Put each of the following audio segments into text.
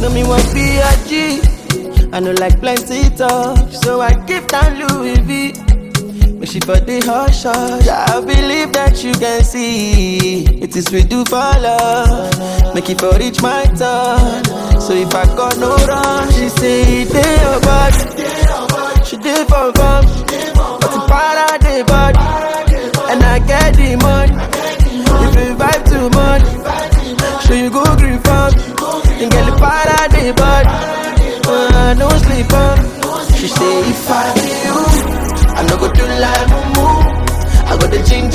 No me want be a G. I know like plenty talk, so I give down Louis V. But she for the hush hush. I believe that you can see it is we do for love. Make it for reach my turn. So if I got no run, she say it dey your body. She did for fun, but the para dey body, and I get the money. If you vibe too much, so you go green farm, and get the para dey body. Uh, don't sleep on. She say if I be you. I no go do like mumu. I got the ginger,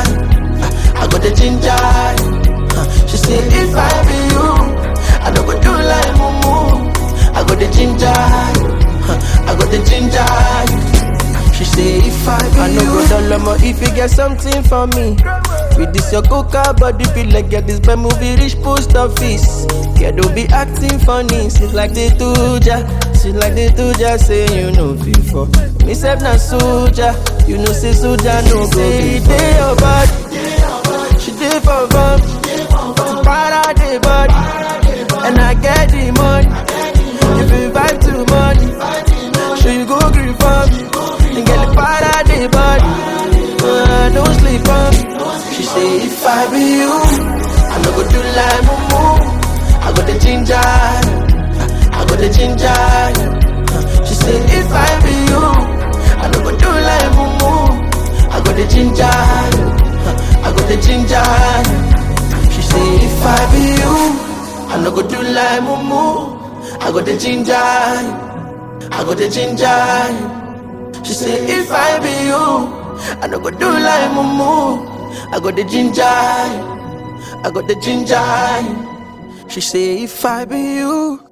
I got the ginger. Uh, She say if I be you, I no go do like mumu. I got the ginger, uh, I got the ginger. She say if I be I no go down low, if you get something for me. With this your coca body feel like get this bad movie reach post office. Yeah, don't be acting funny. Seems like they do ya. Seems like they do ya. Say you know before. Me self na soldier. You know say soldier no go be dey your body. She dey for fun. Para dey body. And I get the money. If you vibe too much, sure you go green for me. And get the para dey body. Uh, don't sleep on me. She say if I be you, I no go do like mumu. I got the ginger, I got the ginger. She say if I be you, I no go do like mumu. I got the ginger, I got the ginger. She say if I be you, I no go do like mumu. I got the ginger, I got the ginger. She say if I be you, I no go do like mumu. I got the ginger, I got the ginger. She say if I be you,